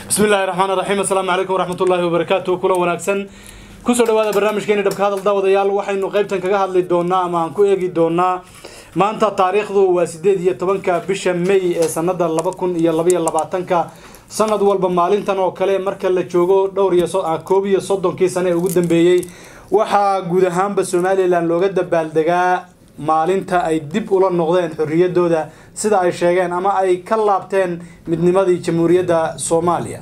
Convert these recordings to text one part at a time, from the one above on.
bismi illaahi raxmaan raxiim assalaamu calaykum waraxmatullaahi wabarakaatu kulan wanaagsan kusoo dhawaada barnaamijkeeni dhabka hadal daawadayaal waxaynu qaybtan kaga hadli doonaa ama aan ku eegi doonaa maanta taariikhdu waa sideed iyo tobanka bisha may ee sanada laba kun iyo labaiyo labaatanka sanad walba maalintan oo kale marka la joogo dhowr iyo koob iyo soddonkii sane ee ugu dambeeyey waxaa guud ahaanba somalilan looga dabaaldegaa maalinta ay dib ula noqdeen xorriyadooda sida ay sheegeen ama ay ka laabteen midnimadii jamhuuriyadda soomaaliya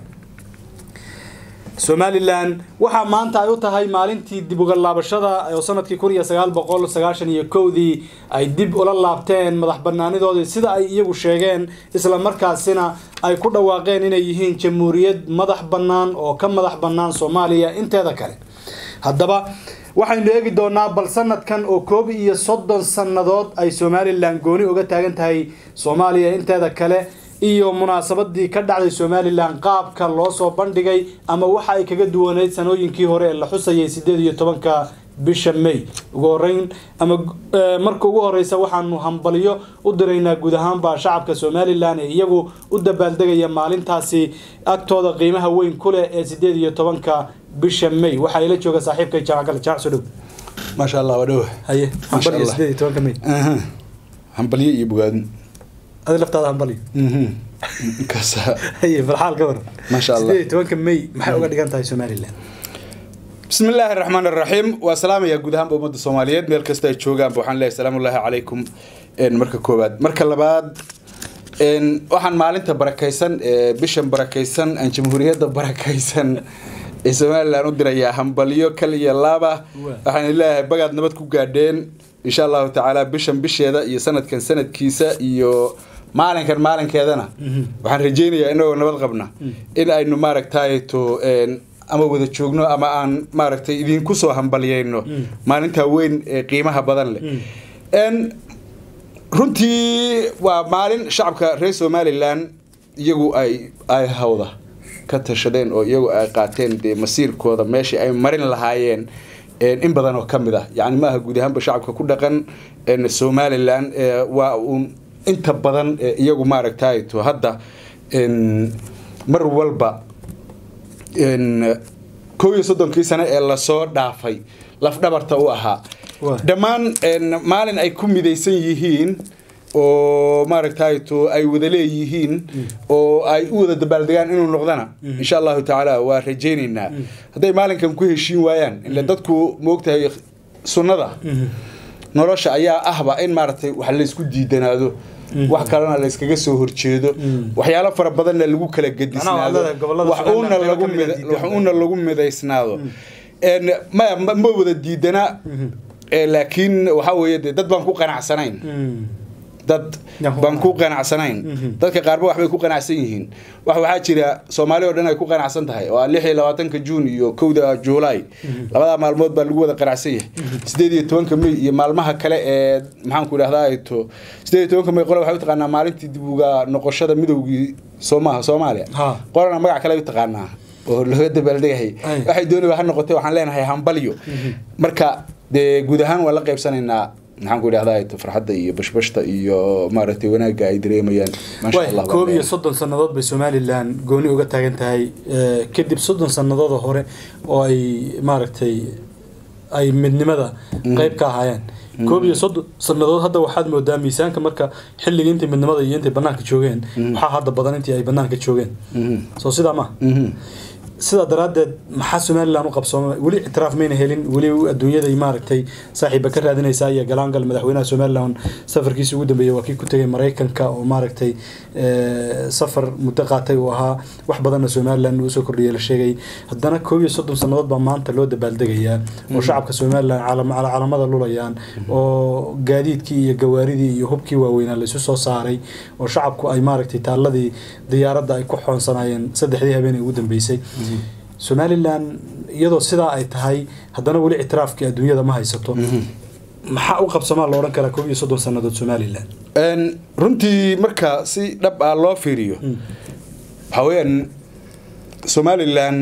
somalilan waxaa maanta ay u tahay maalintii dib uga laabashada oo sanadkii kun iyo sagaal boqol sagaashan iyo kowdii ay dib ula laabteen madax banaanidoodii sida ay iyagu sheegeen isla markaasina ay ku dhawaaqeen inay yihiin jamhuuriyad madax bannaan oo ka madax bannaan soomaaliya inteeda kale haddaba waxaynu eegi doonaa bal sanadkan oo koob iyo soddon sannadood ay somalilan gooni uga taagan tahay soomaaliya inteeda kale iyo munaasabadii ka dhacday somalilan qaabka loo soo bandhigay ama waxa ay kaga duwaneyd sanooyinkii hore ee la xusayay sideed iyo tobanka bisha may ugu horeyn ama marka ugu horeysa waxaanu hambalyo u diraynaa guud ahaanba shacabka somalilan ee iyagu u dabaaldegaya maalintaasi agtooda qiimaha weyn ku leh ee sideed iyo tobanka bisha may waxaa ila jooga saaxiibkay jaacgal jaac soo dhow maasha allah waa dhowa haye hambalyo sideed iyo tobanka may hambalyo iyo bogaadin adi laftaada hambalyo kasa haye farxaal ka waran Masha Allah. sideed iyo tobanka may maxay uga dhigan tahay somalilan bismi illaahi raxmaan raxiim waa salaamaya guud ahaanba ummadda soomaaliyeed meel kasta ay joogaanba waxaan leeyahay salaamullaahi calaykum een, marka koowaad marka labaad een, waxaan maalinta barakaysan ee bishan barakaysan aan jamhuuriyadda barakaysan ee somalilan u dirayaa hambalyo kal iyo laaba waxaan leeyahay bagaad nabad ku gaadheen insha allahu tacaala bishan bisheeda iyo sanadkan sanadkiisa iyo maalinkan maalinkeedana waxaan rajeynayaa inagoo nabad qabna in aynu maaragtay to een, ama wada joogno ama aan maaragtay idinku soo hambalyeyno maalintaa weyn ee qiimaha badan leh Een, runtii waa maalin shacabka reer somalilan iyagu ay ay hawda ka tashadeen oo iyagu ay qaateen dee masiirkooda meeshii ay marin lahaayeen een, in badan oo ka mid ah yacni maaha guud ahaanba shacabka ku dhaqan een, somalilan ee, waa uun inta badan ee iyagu maaragtay to hadda een, mar walba een, kow iyo soddonkii sane ee lasoo dhaafay lafdhabarta u ahaa Waa. dhammaan een, maalin ay ku midaysan yihiin oo maaragtay to ay wada leeyihiin oo ay u wada dabaaldegaan inuu noqdana insha allahu tacaala waa rajaynaynaa hadday maalinkan ku heshiin waayaan ile dadku moogtahay sunnada nolosha ayaa ahba in maaragtay wax laysku diidanaado wax kalena layskaga soo horjeedo waxyaalo fara badanna lagu kala gedisnaado leedahay gobollada wax Somaliland uuna qaybo lagu ka mid ah mida- diidan. wax uuna lagu midaysnaado Een, ma ma ma wada diidana ee, laakiin waxaa weeye dee dad baan ku qanacsanayn dad Ya, ku baan ku qanacsanayn dadka qaarba waxbay ku qanacsan yihiin wax waxaa jira soomaali oo dhan ay ku qanacsan tahay oo ah lix iyo labaatanka juun iyo kowda juulaay labadaa maalmood baa lagu wada qanacsan yahay sideed iyo tobanka may iyo maalmaha kale ee maxaan ku idhahdaa ay to sideed iyo tobanka may qole waxay u taqaanaa maalintii dib uga noqoshada midowgii soomaha soomaaliya Ha. qolana magac kale ay u taqaanaa oo looga dabaaldegahay Ay. waxay doonayba ha noqotay waxaan leenahay hambalyo marka dee guud ahaan waan la qaybsanaynaa maxaan ku idhahdaa to farxadda iyo bashbashta iyo maaragtay wanaagga ay dareemayaan maasha way allah koob iyo soddon sannadood bay somalilan gooni uga taagan tahay eh, kadib soddon sannadood hore oo ay maaragtay ay midnimada qeyb ka ahaayeen koob iyo soddon sannadood hadda waxaad moodaa miisaanka marka xilligii intay midnimada iyo intay banaanka joogeen waxaa hadda badan intii ay banaanka joogeen soo sidaa ma sidaa daraaddeed maxaa somalilan u qabsooma weli ictiraaf mayna helin weli adduunyada maaragtay saaxiiba ka raadinaysaa iyo galaangal madaxweynaha somalilan safarkiisa ugu dambeeyay waa kii ku tegay maraykanka oo maaragtay eh, safar muddo qaatay uu ahaa wax badanna somalilan uu soo kordhiyay la sheegay haddana koob iyo soddon sannadood baa maanta loo dabaaldegayaa oo shacabka somalilan caalam- cala- calamada lulayaan oo gaadiidkii iyo gawaaridii iyo hubkii waaweynaa laysu soo saaray oo shacabku ay maaragtay taaladii diyaaradda ay ku xoonsanaayeen saddexdii habeen ee ugu dambeysay somalilan iyadoo sidaa ay tahay haddana weli ictiraafkii adduunyada ma haysato maxaa u qabsamaa la odhan karaa koob iyo soddon sannadood somalilan Een, runtii marka si dhab ah loo fiiriyo waxaa weeyaan somalilan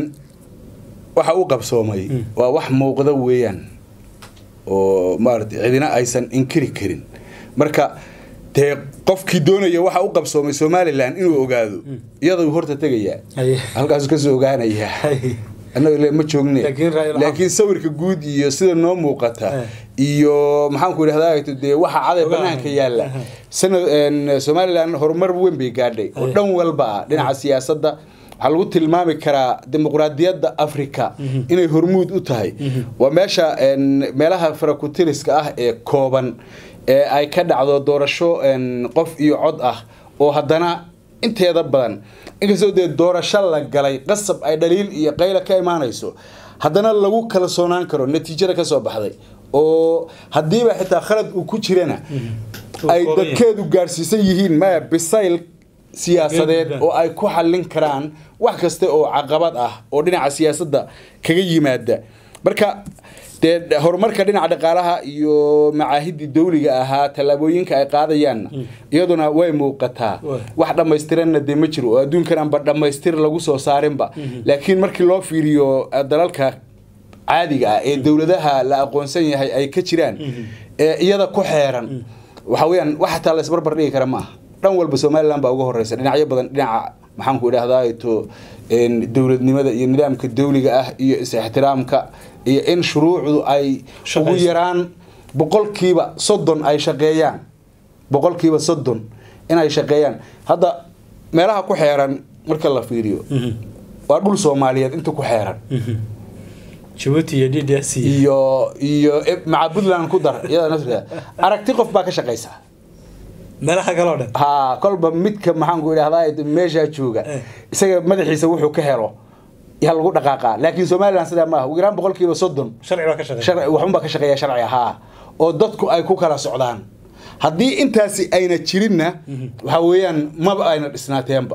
waxa u qabsoomay waa wax muuqda weeyaan oo maaragtay cidina aysan inkiri karin marka dee qofkii doonaya waxa u qabsoomay somalilan inuu ogaado iyadoo horta tegayaa Haye. halkaasuu kasoo ogaanayaa Haye. annaga le ma joogne Laakiin Raila- laakiin sawirka guud iyo sida noo muuqata Eh. iyo maxaanku idhahdaa dee waxa caday Ogaanayo. banaanka yaalla Aha. sanad een, somalilan horumar weyn bay gaadhay oo Haye. dhan walba ah dhinaca siyaasadda waxaa lagu tilmaami karaa dimuqraadiyadda africa inay hormuud u tahay waa meesha een, meelaha farakutiriska ah ee kooban ee ay ka dhacdo doorasho een, qof iyo cod ah oo haddana inteeda badan inkastoo dee doorasho la galay qasab ay dhaliil iyo qayla ka imaanayso haddana lagu kala soonaan karo natiijada ka soo baxday oo haddiiba xitaa khalad uu ku jirana ay kooban yahay. dadkeedu gaarsiisan yihiin maya bisayl siyaasadeed Geed oo ay ku xallin karaan wax kasta oo caqabad ah oo dhinaca siyaasadda kaga yimaada marka dee horumarka dhinaca dhaqaalaha iyo macaahidii dawliga ahaa tallaabooyinka ay qaadayaanna iyaduna way muuqataa Way. wax dhammaystiranna dee ma jiro oo adduunkan aanba dhammaystir lagu soo saarinba laakiin markii loo fiiriyo eh, dalalka caadiga ah ee dowladaha la aqoonsan yahay ay ka jiraan ee iyada ku xeeran waxa weeyaan wax xataa la isbarbar dhigi kara ma aha dhan walba somalilan baa uga horeysa dhinacyo badan dhinaca maxaanku idhahdaa to een, dowladnimada iyo nidaamka dawliga ah iyo is-ixtiraamka iyo in shuruucdu ay ugu Shaqayso. yaraan boqolkiiba soddon ay shaqeeyaan boqolkiiba soddon inay shaqeeyaan hadda meelaha ku xeeran marka la fiiriyo waa dhul soomaaliyeed inta ku xeeran jabuuti iyo d d s iyo iyo e- maca puntland ku dar iyada naftirkeeda aragti qof baa ka shaqaysa meelaha kale oo dhan ha kolba midka maxaanku idhahdaa meeshaa jooga Eh. isaga madaxiisa wuxuu ka helo yaa lagu dhaqaaqaa laakiin somalilan sidaa maaha ugu yaraan boqolkiiba soddon sharci baa ka shaqeeya sharci waxunbaa ka shaqeeya sharci ahaa oo dadku ay ku kala socdaan haddii intaasi ayna jirinna waxa weeyaan maba ayna dhisnaateenba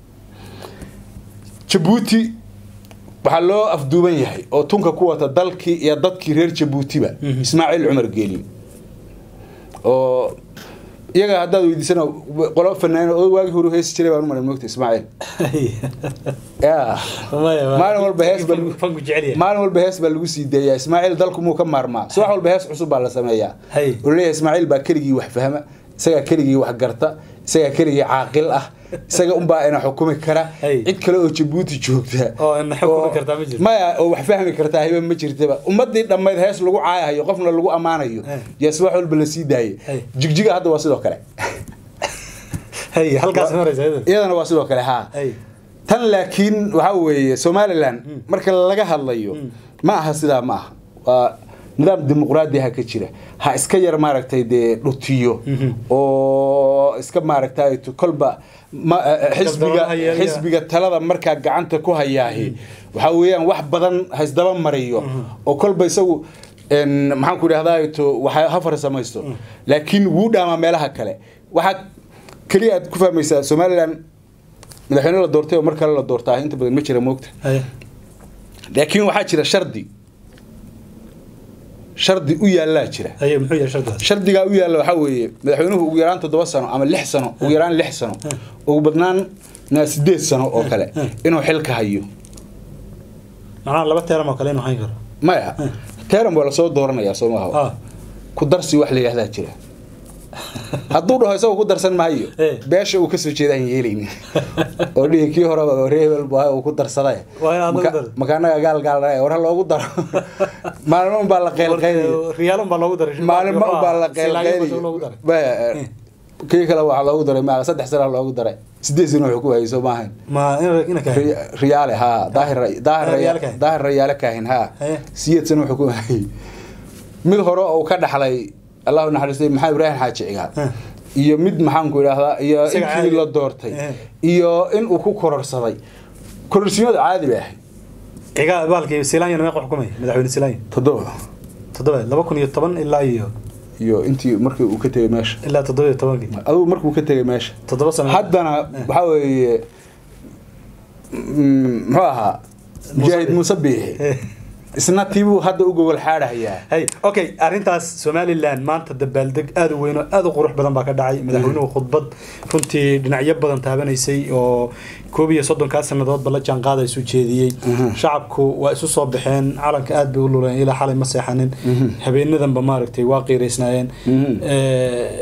jabuuti waxaa loo afduuban yahay oo tunka ku wata dalkii iyo dadkii reer jabuutiba ismaaciil cumar geeli oo iyaga haddaad weydiisana qolo fanaan oo waagii hore heesi jiray baan u maran moogta ismaaciil ya maalin walba hees baa lagu- fanku jecel yahay maalin walba hees baa lagu sii deeyaa ismaaciil dalku muu ka maarmaa subax walba hees cusub baa la sameeyaa Hay. oo leeyahay ismaaciil baa keligii wax fahma isagaa keligii wax garta isagaa keligii caaqil ah isaga unbaa ina xukumi kara Hay. cid kale oo jabuuti joogta Oo ina xukumi oo- kartaa ma jirto. maya oo wax fahmi kartaa hiba ma jirtaba ummadii dhammayd hees lagu caayahayo qofna lagu ammaanayo Hay. yaa subax walba la sii daayay Hay. jigjiga hadda waa sidoo kale hay halkaas maraysa iyadana iyadana waa sidoo kale haa hay tan laakiin waxaa weeye somalilan marka laga hadlayo ma aha sidaa ma aha waa nidaam dimuqraadi ha ka jira ha iska yar maaragtay dee dhutiyo oo iska maaragtay tu- kolba ma- eh, xisbiga Dabdaba hayeelaya. xisbiga talada markaa gacanta ku hayaahi waxaa weeyaan wax badan ha isdaba mariyo oo kolba isagu een, maxaan ku idhahdaa to waxa ha farsamaysto laakiin wuu dhaamaa meelaha kale waxaa keliya aad ku fahmaysaa somalilan madaxweyne la doortay oo mar kale la doortaa inta badan ma jira moogta hay laakiin waxaa jira shardi shardi u yaallaa jira hay muxuu yahay shardigaas shardigaa u yaalla waxaa weeye madaxweynuhu ugu yaraan toddoba sano ama lix sano ugu yaraan lix sano ugu badnaan na sideed sano oo kale inuu xilka hayo macnaha laba teeram oo kale inuu hayn karo maya teram waa lasoo dooranayaa soo maaha ah ku darsi wax la yidhahdaa jira hadduu dhaho isagoo ku darsan maayo Eh. beesha uu kasoo jeedaan yeelayni oo dhihi kii horeba reebel baa uu ku darsaday Waa inaad lagu Maka- daro. makaanaga gaal gaal war ha loogu daro maalmo unbaa la qeylqeylaya riyaalun baa loogu daray maalmo unbaa la Silaayo baa loogu daray qeylqeylaya kii kale waxaa loogu daray ma saddex sana loogu daray sideed sano wuxuu ku hayay soo maahayn ma in ina ka Ri- riyaale haa daahir daahir Riyaale Kaahin. daahir riyaale kaahin haa Haye. siyeed sano wuxuu ku hayay mid hore oo ka dhaxlay allahu naxariistay maxamed ibraahim xaaji cigaal Heh. iyo mid maxaanku idhaahdaa iyo Isaga intii caadi. la doortay Eh. iyo in uu ku kororsaday kororsimada caadi bay ahayd ciga baalkii silaanya meeqa xukumay madaxweyne silaanya toddoba toddoba laba kun iyo toban ilaa iyo iyo intii markii uu ka tegay meesha ilaa toddoba iyo tobankii adugu markuu ka tegay meesha toddoba sano haddana waxaa weeye mm, muxuu ahaa mujaahid muuse biixi Eh. isna tiibuu hadda u gogol xaadhayaa hay okay arrintaas somaliland maanta dabaaldeg aada u weyn oo aada u qurux badan baa ka dhacay madaxweynuhu khudbad runtii dhinacyo badan taabanaysay oo koob iyo soddonkaa sanadoodba la jaan qaadaysu jeediyey shacabku waa isu soo baxeen calanka aad bay u luleen ilaa xalay ma seexanin habeenadanba maaragtay waa qiiraysnaayeen Mhm. Eh,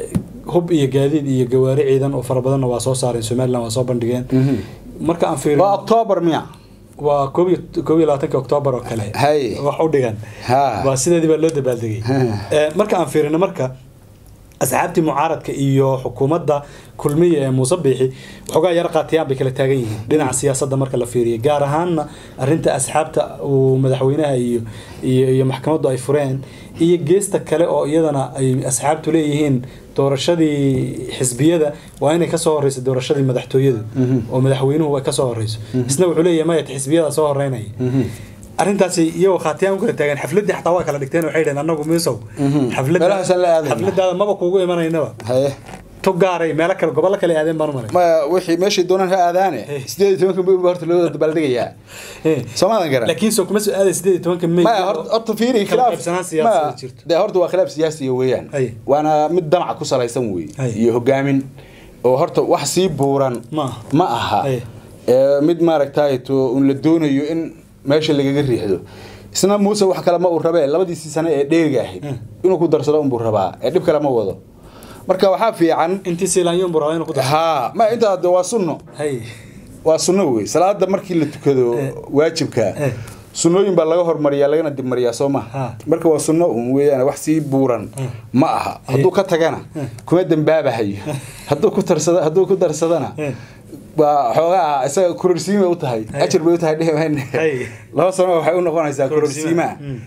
hub iyo gaadiid iyo gawaari ciidan oo fara badanna waa soo saareen somaliland waa soo bandhigeen marka aan fiirino waa octoobar miya waa koob iyo koob iyo labaatanka oktoobar oo kale Hay. wax u dhigan Ha. waa sideedii baa loo dabaaldegay Ha. Eh, marka aan fiirino marka asxaabtii mucaaradka iyo xukuumadda kulmiya ee muuse biixi waxoogaa yar qaatiyaan bay kala taagan yihiin dhinaca siyaasadda marka la fiiriyo gaar ahaanna arrinta asxaabta uu madaxweynaha iyo iyo iyo maxkamaddu ay fureen iyo geesta kale oo iyadana ay asxaabtu leeyihiin doorashadii xisbiyada waa inay kasoo horeyso doorashadii madaxtooyadu oo madaxweynuhu ay kasoo horeyso isna wuxuu leeyahay maya xisbiyada soo horeynaya arrintaasi iyagoo khaatiyaan u kala taagan xafladii xataa waa kala dhigteen waxay dhaheen annagu miisow Meelahaasaan la aadayna. xafladaada maba kuugu imanaynaba haye to gaaray meelo kale gobollo kale aadeen baan u maray ma wixii meeshii doonaan ha aadaane sideed iyo tobanka may horta loo dabaaldegayaa soomaadan garan laakiin soo kuma soo aaday sideed iyo tobanka may maya horta horta fiiri kala khilaaf qaybsanaan ma siyaasadeed jirto dee horta waa khilaaf siyaasiya weeyaan Haye. waana mid damaca ku salaysan wey Haye. iyo hogaamin oo horta wax sii buuran Ma aha. ma aha Haye. Ee, mid maaragtay to un la doonayo in meesha lagaga riixdo isna muuse wax kale ma uu rabee labadiisii sane ee dheeriga ahayd inuu ku darsado unbuu rabaa ee dhib kale ma wado marka waxaa fiican intii siilaanyoon buu rabaa inuu ku darso ha ma intaa de waa sunno hay waa sunno wey salaada markii la tukado Eh. waajibka Eh. sunnooyin baa laga hormariyaa lagana dibmariyaa soo ma Ha. marka waa sunno un weeyaan wax sii buuran ma aha hadduu ka tagana kuma dembaabahayo hadduu ku tarsada hadduu ku darsadana Eh. waa xoogaa isaga kororsiin bay u tahay Hey. ajar bay u tahay dhihi mayne Hey. laba sano waxay u noqonaysaa kororsiimaa Mm.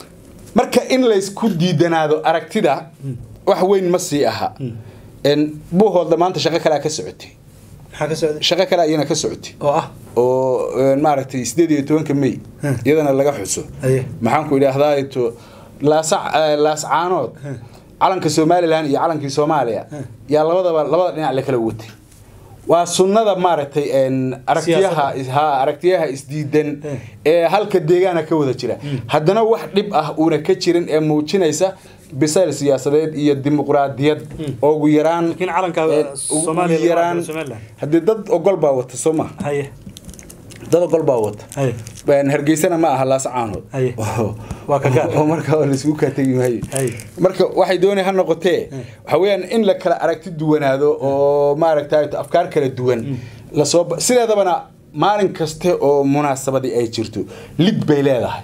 marka in laysku diidanaado aragtida wax weyn ma sii aha En buuhoodda maanta shaqo kalea ka socotay maxaa ka socday shaqo kale ayana ka socotay oo ah oo een, maaragtay sideed iyo tobanka may Hmm. iyadana laga xuso Aye. maxaan ku idhaahdaa to laasac eh, laascaanood calanka somalilan iyo calankii soomaaliya yaa labadaba labada dhinac la kala watay waa sunnada maaragtay een, aragtiyaha ha aragtiyaha isdiidan Hmm. ee halka deegaana ka wada jira haddana wax dhib ah uuna ka jirin ee muujinaysa bisayl siyaasadeed iyo dimuqraadiyad oo ugu yaraan Laakiin calanka een, ugu Soomaaliya laga yaraan wada Somaliland. haddii dad ogol baa wata soo ma haye dad ogol baa wata haye Een, hargeysana ma aha laascaanood Haye. Waa ka gaar. oo marka oo laisugu kaa tegi maayo Haye. marka waxay doonay ha noqotee waxa weeyaan in la kala aragti duwanaado oo maaragtay afkaar kala duwan lasoo ba- sideedabana maalin kaste oo munaasabadii ay jirto lid bay leedahay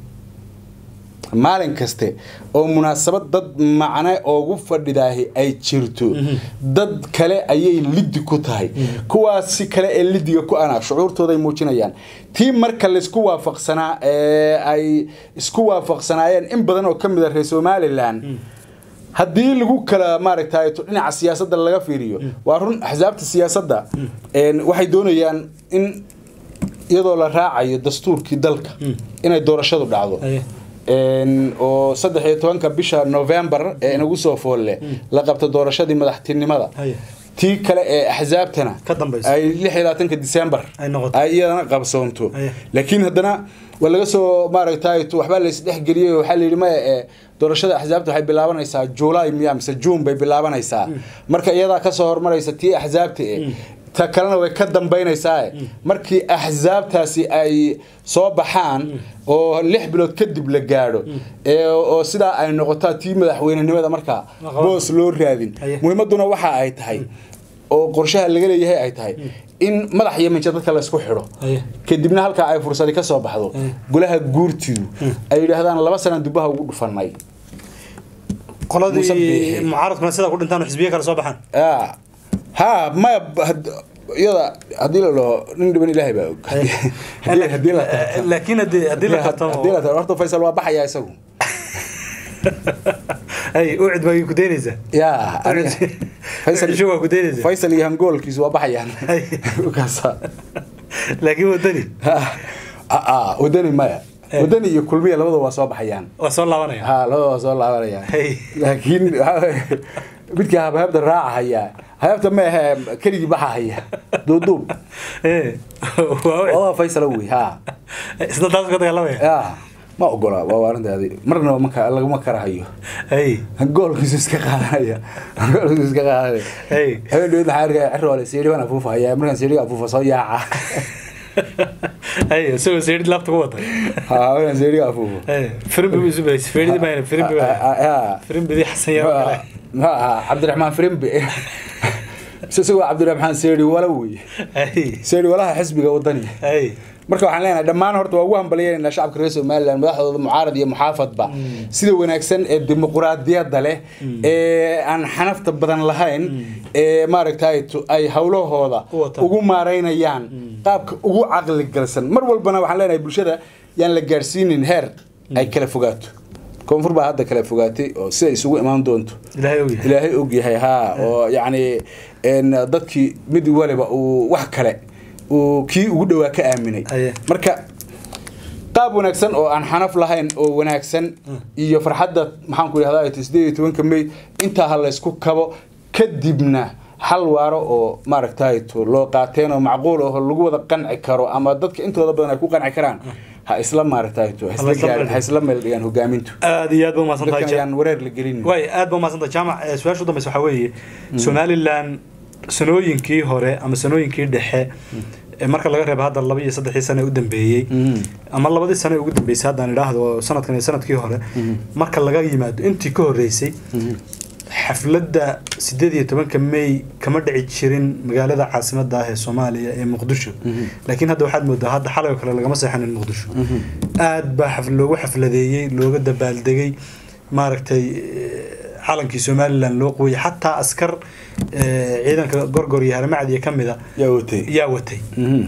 maalin kaste oo munaasabad dad macne oogu fadhidaahi ay jirto dad kale ayay liddi ku tahay kuwaasi kale ee lidiga ku ana shucuurtooday muujinayaan tii marka laysku waafaqsanaa ee ay isku waafaqsanaayeen in badan oo ka mid a reer somalilan haddii lagu kala maaragtay dhinaca siyaasadda laga fiiriyo waa run axsaabta siyaasadda een, waxay doonayaan in iyadoo la raacayo dastuurkii dalka inay doorashadu dhacdo Aye. Een, oo saddex iyo tobanka bisha november ee inagu soo foolle la qabto doorashadii madaxtinimada Aye. tii kale ee axsaabtana Ka dambayso. ay lix iyo labaatanka december Ay noqoto. ay iyadana qabsoonto Aye. laakiin haddana waa laga soo maaragtay waxbaa laysdhexgeliyey waxaa la yidhi maya ee doorashada axsaabta waxay bilaabanaysaa july miya mise june bay bilaabanaysaa marka iyadaa kasoo hormaraysa tii axsaabta e ta kalena way ka dambaynaysaa markii axsaabtaasi ay soo baxaan oo lix bilood kadib la gaadho ee oo sidaa ay noqotaa tii madaxweynenimada markaa Aqoon. boos loo raadin Aye. muhiimaduna waxa ay tahay oo qorshaha laga leeyahay ay tahay in madax iyo minja dadka laysku xidho Aye. kadibna halkaa ay fursadi ka soo baxdo Aye. golaha guurtidu ay yidhaahdaan laba sanaan dubaha ugu dhufanay Muuse qoladii Biixi. mucaaradkuna sidaa ku dhintaan oo xisbiye kale soo baxaan Ah. ha maya b- had- iyada haddii la dhaho nin dhiban ilaahay baa og Haddii- haddii la tartamo- laakiin haddii haddii la tartamo haddii la tartamo horta faysal waa baxaya isagu ay ucid baa ku daynaysaa ya aniga- faysal Ucid waa ku daynaysaa faysal iyo hangoolkiisu waa baxayaan Ay. Kaasa. laakiin wadani Ah, ah, wadani maya Eh. wadani iyo kulmiya labada waa soo baxayaan waa soo laabanaya ha labada waa soo laabanayaan Hey. laakiin waxaa weeye, midka habhabda raaca haya habhabta ma ahe keligii baxa haya duuduub Eh, waa ucid. odaa faysal wey ha isna taas ka dagaalamaya ya ma ogola waa arrintaadi marnaba maka laguma karahayo ay goolkiisu iska qaadanaya goolkiisu iska qaadanaya Hey. habeen dhawed waxaa arkaya ciroole seeri baan afuufa haya markaan seeriga afuufa soo yaaca ay isagoo seedhid laabta ku wata ha markaan seeriga afuufo Eh, firimbi buu isu baysay feedhidii baa firimbi baa ya firimbidii xasan yaa kale muxuu ahaa cabdiraxmaan firimbe mise isagoo cabdiraxmaan seeri wala wey Ay. seeri walaha xisbiga wadani Ay. marka waxaan leenahay dhammaan horta waa ugu hambalyeynayna shacabka reer somaliland madaxdooda mucaarad iyo muxaafadba sida wanaagsan ee dimuquraadiyadda leh ee aan xanafta badan lahayn ee maaragtay tu- ay howlahooda U wataan. ugu maareynayaan qaabka ugu caqli galsan mar walbana waxaan leenahay bulshada yaan la gaadhsiinin heer ay kala fogaato koonfur baa hadda kala fogaatay oo sida isugu imaan doonto ilaahay og yahay ilaahay og yahay haa oo yacni een, dadkii mid waliba uu wax kale uu kii ugu dhowaa ka aaminay Aye. marka qaab wanaagsan oo aan xanaf lahayn oo wanaagsan iyo farxadda maxaan ku idhahdaa sideed iyo tobanka may intaa ha laysku kabo kadibna hal waaro oo maaragtay to loo qaateen oo macquul oo lagu wada qanci karo ama dadka intooda badan ay ku qanci karaan ha isla maaragtay to ha isla Ha isla gaar- meel ha isla meel dhigaan hogaamintu aad iyo aad ba umahadsan tahay dadkan ayaan wareer la gelin way aad ba umahadsan tahay jaamac eh, su-aasha u dambeysa waxaa weeye somaliland sanooyinkii hore ama sanooyinkii dhexe ee marka laga reebo hadda laba iyo saddexdii sane u dambeeyey Mhm. ama labadii sane ugu dambeysay haddaan idhaahdo sanadkan iyo sanadkii hore marka laga yimaado intii ka horeysay xafladda sideed iyo tobanka may kama dhici jirin magaalada caasimada ah ee soomaaliya ee muqdisho laakiin hadda waxaad moodaa hadda xalay oo kale lagama seexanin muqdisho aad baa xaf- loogu xafladeeyey looga dabaaldegay maaragtay eh, calankii somalilan loo qooyay xataa askar eh, ciidanka gorgor iyo haramacdiya ka mida yaa watay yaa watay Mhm.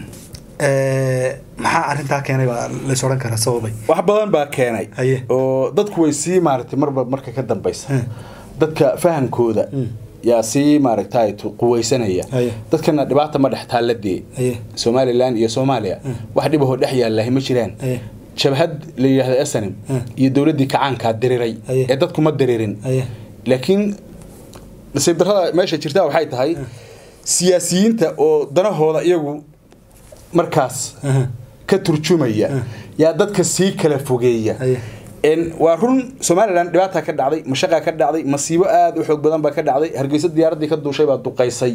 Eh, maxaa arrintaa keenay baa lays odhan karaa sababay wax badan baa keenay Haye. oo dadku way sii maaragtay marba marka ka dambeysa Hmm. dadka fahankooda Hmm. yaa sii maaragtay tu- quweysanaya Haye. dadkana dhibaata ma dhex taalladee Haye. somalilan iyo soomaaliya wax dhibahoo dhex yaalahi ma jiraan Haye. jabhad la yidhaahdo esanim Hmm. iyo dowladdii kacaankaa diriray Haye. ee dadku ma diririn Haye. laakiin nasiib darrada meesha jirta waxay tahay siyaasiyiinta oo danahooda iyagu markaas Aha. ka turjumaya yaa dadka sii kala fogeeya Haye. En waa run somalilan dhibaata ka dhacday mashaqaa ka dhacday masiibo aada u xoog badan baa ka dhacday hargeysa diyaaraddii ka duushay baa duqaysay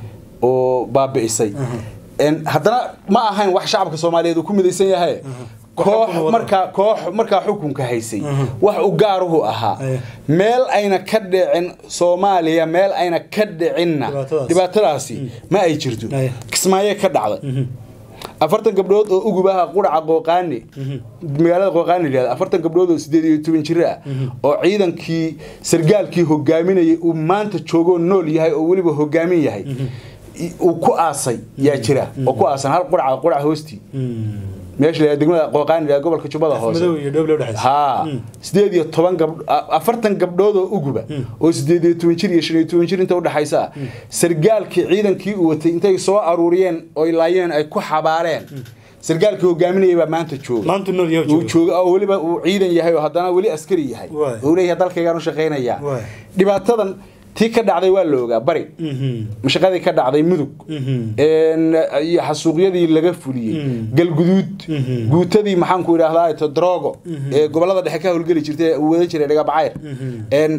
oo baabi'isay En haddana ma ahayn wax shacabka soomaaliyeed uu ku midaysan yahay koox xukun wada. markaa koox markaa xukunka haysay wax u gaaruhu ahaa Aye. meel ayna ka dhicin soomaaliya meel ayna ka dhicinna Dhibaatadaas. dhibaatadaasi ma ay jirto Aye. kismaayo ka dhacday afartan gabdhood oo ugubaha quraca qooqaani magaalada qooqaani layihahda afartan gabdhood oo sideed iyo toban jir ah oo ciidankii sargaalkii hogaaminayay uu maanta joogoo nool yahay oo weliba hogaamin yahay i- uu ku aasay yaa jira oo ku aasan hal quraca quraca hoostii meesha la degmada qooqaani la gobolka jubbada hoose madow iyo dhowle udhexaysa haa sideed iyo toban gabdho a- afartan gabdhood oo uguba oo sideed iyo toban jir iyo shan iyo toban jir inta udhexaysa ah sargaalkii ciidankii uu watay intay soo aruuriyeen oy laayeen ay ku xabaareen sargaalkii hogaaminayay baa maanta jooga maanta nool yahay uu jooga oo weliba uu ciidan yahay oo haddana weli askari yahay Waay. oo leeyahay dalkaygaan u shaqaynayaa Waay. dhibaatadan tii ka dhacday waa la ogaa bari mashaqadii ka dhacday mudug een, iyo xasuuqyadii laga fuliyey galguduud guutadii maxaanku idhaahdaa to drogo ee gobolada dhexe ka howlgeli jirtay ee uu wadan jiray dhagabacayr Een,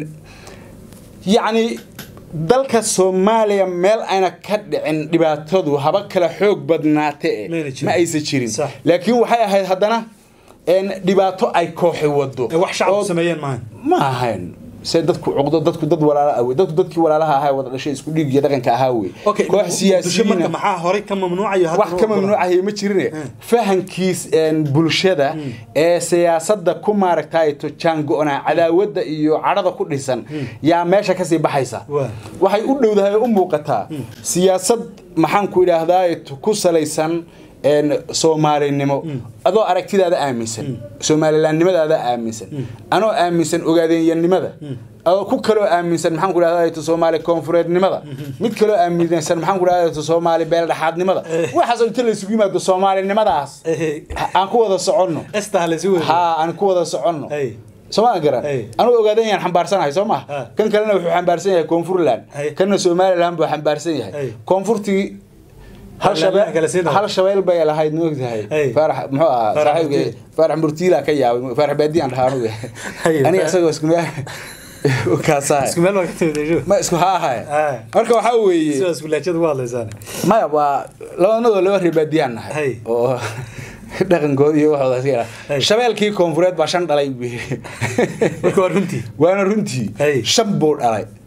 yacni dalka soomaaliya meel ayna ka dhicin dhibaatadu haba kala xoog badnaate Mayna jirin. ma aysan jirin Sax. laakiin waxay ahayd haddana een, dhibaato ay kooxi wado ee wax shacabku oo- sameeyeen maahan ma ahayn se dadku cuqdo dadku dad walaala ah wey dadku dadkii walaalaha ahaa wada dhashay isku dhiig iyo dhaqanka ahaa wey okay koox muqdisho siyaasiyiina marka maxaa horey ka mamnuucayo hadda wax ka mamnuucahaya ma jirine fahankiis een, bulshada ee siyaasadda ku maaragtay to jaango-naa cadaawadda iyo cadhada ku dhisan yaa meesha kasii baxaysa Waa. waxay u dhowdahay oo u muuqataa siyaasad maxaanku idhaahdaa ku salaysan een, soomaalinimo adoo aragtidaada aaminsan soomalilaannimadaada aaminsan anoo aaminsan ogaadeenyanimada adoo ku kaloo aaminsan maxaan ku idhahdaa soomaali koonfureednimada mid kaloo aaminsan maxaan ku idhahdaa soomaali beeldhaxaadnimada waxaas oo inta la isugu yimaado soomaalinimadaas aan ku wada soconno esta la isu wada haa aan ku wada soconno Hey. sooma garan Hey. anugu ogaadan yaan xambaarsanahay soo Ha. maha kan kalena wuxuu xambaarsan yahay koonfurland Hey. kanna somaliland buu xambaarsan yahay Hey. koonfurtii hal Somaliland shabeel kala siinaya. hal shabeel bay lahayd ma ogtahay Hey. faarax muxuu ahaa Faarax saaxiibkay Murtiil. faarax murtiila ka yaabay faarax baadiyan dhahaa anugu Hey, aniga Faarax- isagoo isku meel kaasahay isku meel waa ka timid ejo ma isku haa ahay Ah. marka waxaa weeye sidaas gulaajada ugu hadlaysaan maya waa labanadoo laba reer baadiyaan nahay Hey. oo dhaqankooda iyo waxooda iska Hey. yara shabeelkii koonfureed baa shan dhalay buu yidhi. marka waa runtii waana runtii Hey. shan buu dhalay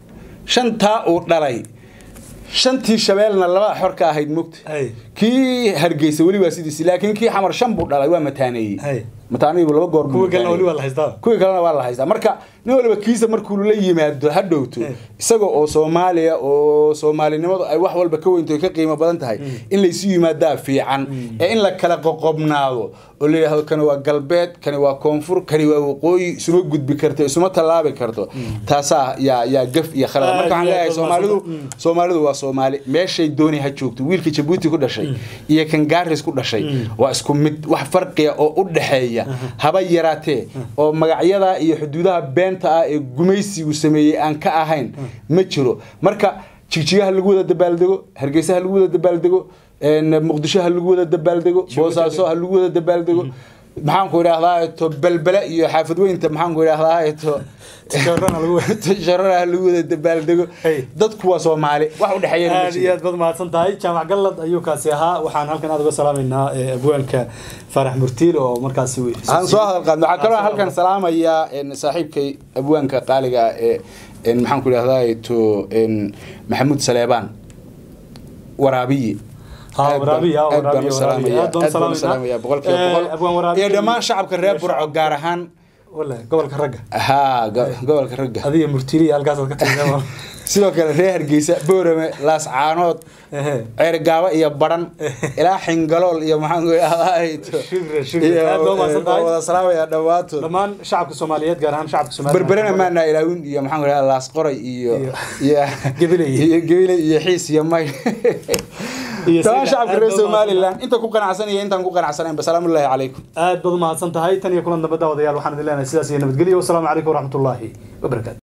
shantaa uu dhalay shantii shabeelna labaa xor ka ahayd mugta Hay. kii hargeysa weli waa sidiisi laakiin kii xamar shan buu dhalay waa Hay. mataaneeyey mataaneeybu laba goor buu kuwa kalena mataaneeyey. weli waa la haystaa kuwii kalena waa la haystaa marka nin waliba kiisa markuu la yimaado ha dhowto Eh. isagoo oo soomaaliya oo soomaalinimadu ay wax walba ka weynto ay ka qiimo badan tahay in laysu yimaadaa fiican ee in la kala qoqobnaado oo la yidhaahdo kani waa galbeed kani waa koonfur kani waa waqooyi isuma gudbi karto isuma tallaabi karto taasaa yaa yaa gaf iyo khalad Aad marka waxaan iyo leeyahay aad soomaalidu Mm. soomaalidu waa soomaali meeshay dooni ha joogto wiilka jabuuti ku dhashay iyo kan gaaris ku dhashay waa isku mid wax farqiya oo u dhexeeya haba yaraatee oo magacyada iyo xuduudaha beenta ah ee gumaysigu sameeyey aan ka ahayn ma jiro marka jigjigaha lagu wada dabaaldego hargeysa ha lagu wada dabaaldego een, muqdisho ha lagu wada dabaaldego boosaaso ha lagu wada dabaaldego maxaanku idhaahdaa to belbele iyo xaafad weynta maxaanku idhaahdaa to Tishaarana lagu wada- tishaarana ha lagu wada dabaaldego Hey. dadku waa soomaali wax u dhexeeyana ma aad iyo jiro aad baad mahadsan tahay jaamac gallad ayuu kaasi ahaa waxaan halkan aad uga salaamaynaa eh, abwaanka faarax murtiil oo markaasi uu aan soo hadal qaadno waxaa kaloo Aan soo halkan salaamayaa een, saaxiibkay abwaanka qaaliga ah ee een, maxaan ku idhahdaa to een, maxamuud saleebaan waraabiye Ha, Aad baan- waraabiye, ha, aad baan waraabiye, u salaamayaa, waraabiye. Aad baan u aad baan u salaamaynaa. salaamayaa, boqolkiiba Eh, boqol. abwaan waraabiye iyo dhammaan iyo- shacabka reer iyo burco shacabka- gaar ahaan wale gobolka ragga haa go- gobolka ragga adiga murtiiliya halkaasaad ka tagtaa sidoo kale reer hargeysa boorame laascaanood Ehe. ceergaabo iyo baran ilaa xingalool iyo maxaan ku idhahdaa Shukran, shukran. Aad baa u mahadsan tahay. wada salaamayaa dhammaantood dhammaan shacabka soomaaliyeed gaar ahaan shacabka soomaaliya berberena maana ilaawin iyo maxaan ku idhahdaa laas qoray iyo iyo Gabiley. iyo gabiley iyo xiis iyo may Iyo dhammaan sida- shacabka aad reer baa u somalilan inta ku qanacsan iyo intaan ku qanacsanayn salaamullaahi calaykum aad baad u mahadsan tahay tan iyo kulan dambe daawadayaal waxaan idin leenahay sidaas iyo nabadgelyo wasalaamu calaykum waraxmatullaahi wabarakaatu